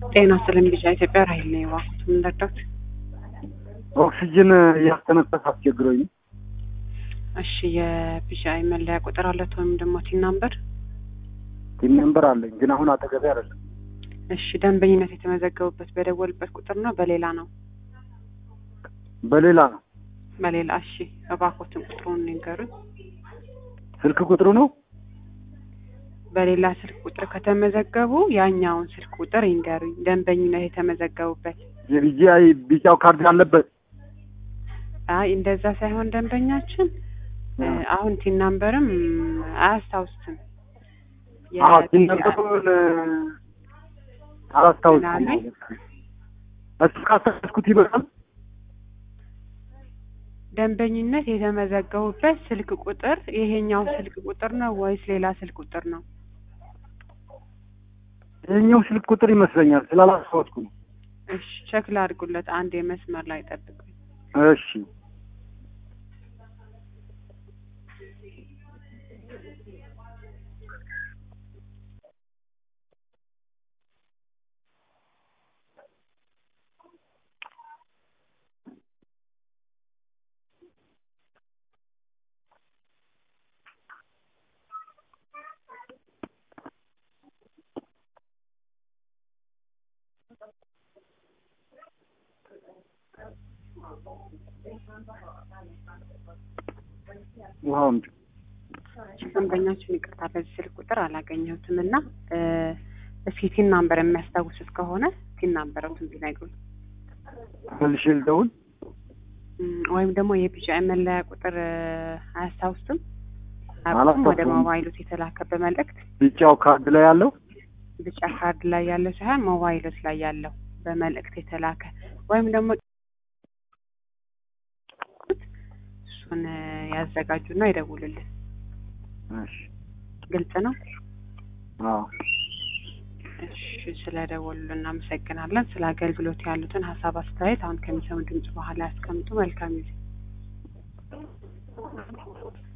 ጤና ይስጥልኝ ቢጫ ኢትዮጵያ ራሄል ነኝ። እባክዎት ምን ልርዳዎት? ኦክሲጅን እያስተነፈስ አስቸግሮኝ ነው። እሺ የቢጫ መለያ ቁጥር አለት ወይም ደግሞ ቲን ናምበር? ቲም ነምበር አለኝ ግን አሁን አጠገቤ አይደለም። እሺ ደንበኝነት የተመዘገቡበት በደወልበት ቁጥር ነው በሌላ ነው? በሌላ ነው። በሌላ እሺ እባክዎትን ቁጥሩን ንገሩኝ። ስልክ ቁጥሩ ነው በሌላ ስልክ ቁጥር ከተመዘገቡ ያኛውን ስልክ ቁጥር ይንገሩኝ። ደንበኝነት የተመዘገቡበት የቢጂአይ ቢጫው ካርድ ያለበት አይ እንደዛ ሳይሆን ደንበኛችን እ አሁን ቲን ናምበርም አያስታውስም። የ- አዎ ቲም ነምበሩን አላስታውስም። ምን አለኝ? እሱ ካስተካከልኩት ይበቃል። ደንበኝነት የተመዘገቡበት ስልክ ቁጥር ይሄኛው ስልክ ቁጥር ነው ወይስ ሌላ ስልክ ቁጥር ነው? ይሄኛው ስልክ ቁጥር ይመስለኛል ስላላስታወስኩ ነው። እሺ ቼክ ላድርጉለት። አንድ የመስመር ላይ ጠብቁኝ። እሺ ውሃው አምጪ። ደንበኛችን ይቅርታ በዚህ ስልክ ቁጥር አላገኘሁትም እና እ እስኪ ቲን ናምበር የሚያስታውሱት ከሆነ ቲን ናምበረቱን ቢነግሩኝ መልሼ ልደውል። እም፣ ወይም ደግሞ የቢጫ መለያ ቁጥር እ አያስታውሱትም? አቁም አላስታውሰውም። ወደ ሞባይሎት የተላከ በመልእክት ቢጫው ካርድ ላይ ያለው ቢጫ ካርድ ላይ ያለው ሳይሆን ሞባይሎት ላይ ያለው በመልእክት የተላከ ወይም ደግሞ እሱን እ ያዘጋጁና ይደውሉልን። እሺ ግልጽ ነው። አዎ እሺ ስለደወሉልን እናመሰግናለን። ስለ አገልግሎት ያሉትን ሀሳብ አስተያየት አሁን ከሚሰሙ ድምጽ በኋላ ያስቀምጡ። መልካም ጊዜ